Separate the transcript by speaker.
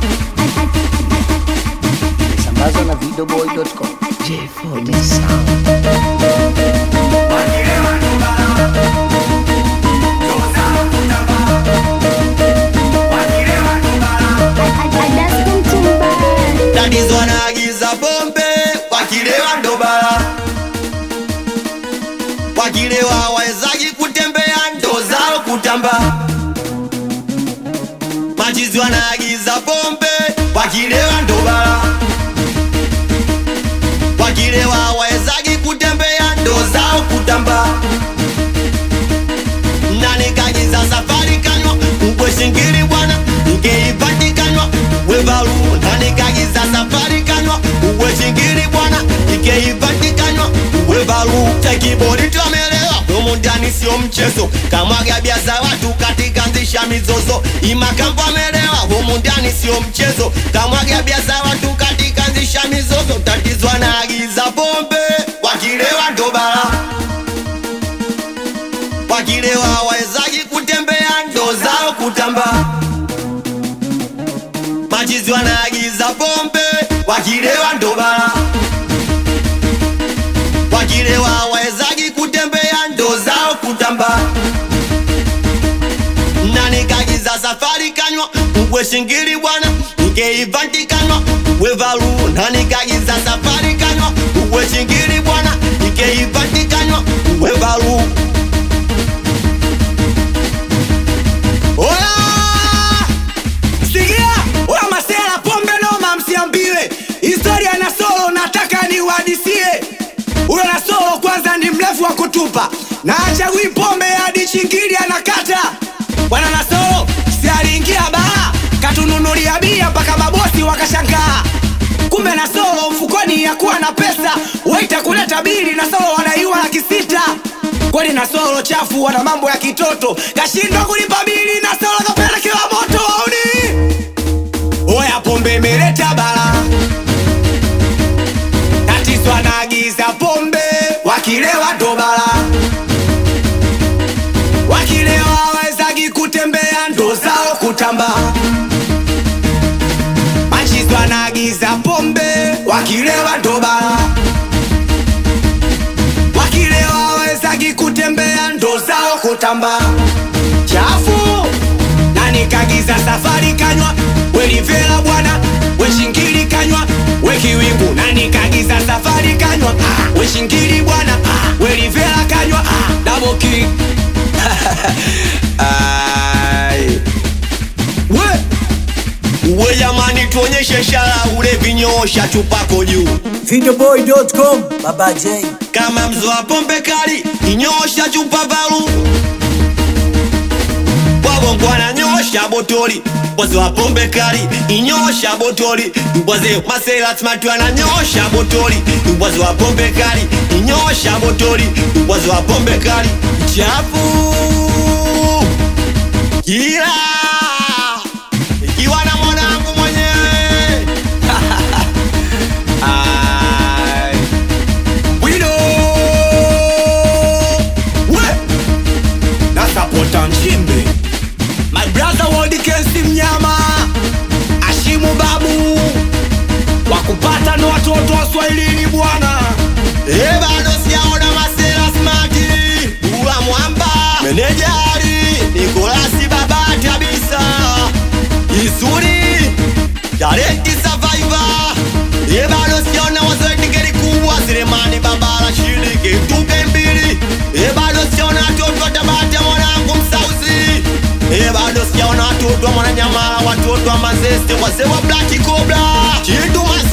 Speaker 1: Sambazwa na videoboy.com. J4D Sound.
Speaker 2: Tatizo wanaagiza pombe wakilewa ndo bala, wakilewa wawezaji kutembea ndo zao kutamba. Machizi wanaagiza pombe wakilewa ndo bala, wakilewa wawezaji kutembea ndo zao kutamba. Nani kagiza safari kanywa ukwe shingiri bwana ikeipatikanywa wevalu nani kagiza safari kanywa uwe shingiri bwana ikeipatikanywa wevalu tekibodi twamelewa humu ndani sio mchezo kamwaga bia za watu katika nzisha mizozo imakambo amelewa humu ndani sio mchezo kamwaga bia za watu katika nzisha mizozo tatizo anaagiza pombe wakilewa ndo balaa wakilewa wawezaji kutembea ndo zao kutamba. Machizi wanaagiza pombe wakilewa ndo bala, wakilewa wawezaji kutembea ndo zao kutamba. Nani kagiza safari kanywa ngwe shingiri bwana ikeivanti kanywa wevalu nani kagiza safari kanywa ngwe shingiri bwana ikeivanti kanywa wevalu
Speaker 3: Oya! Sikia! Oya masela pombe noma msiambiwe. Historia na solo nataka niwahadisie. Huyo na solo kwanza ni mrefu wa kutupa. Na achagui pombe hadi chingili anakata. Bwana na solo si aliingia baa katununulia bia mpaka mabosi wakashangaa. Kumbe na solo mfukoni yakuwa na pesa, waita kuleta bili na solo wanaiwa laki sita. Kweli na solo chafu wana mambo ya kitoto, kashindwa kulipa bili na solo kapelekewa moto auni. Oya pombe imeleta bala, tatizo anaagiza pombe, wakilewa ndo bala, wakilewa wawezagi kutembea ndo zao kutamba machizo anaagiza pombe wakilewa ndo bala wakilewa wawezagi kutembea ndo zao kutamba chafu nani kagiza safari kanywa welivela bwana weshingili kanywa wekiwingu nani kagiza safari kanywa ah, weshingili bwana ah, welivela kanywa ah, daboki Ai. we
Speaker 2: uwe jamani, tuonyeshe ishara ule vinyoosha chupako juu
Speaker 1: Videoboy.com. Baba J.
Speaker 2: kama mzoa pombe kali inyosha chupa valu wabongo ananyosha botoli mbozi wa pombe kali inyosha botoli mbozi maselasmatu ananyosha botoli mbozi wa pombe kali inyosha botoli mbozi wa pombe kali chafu kila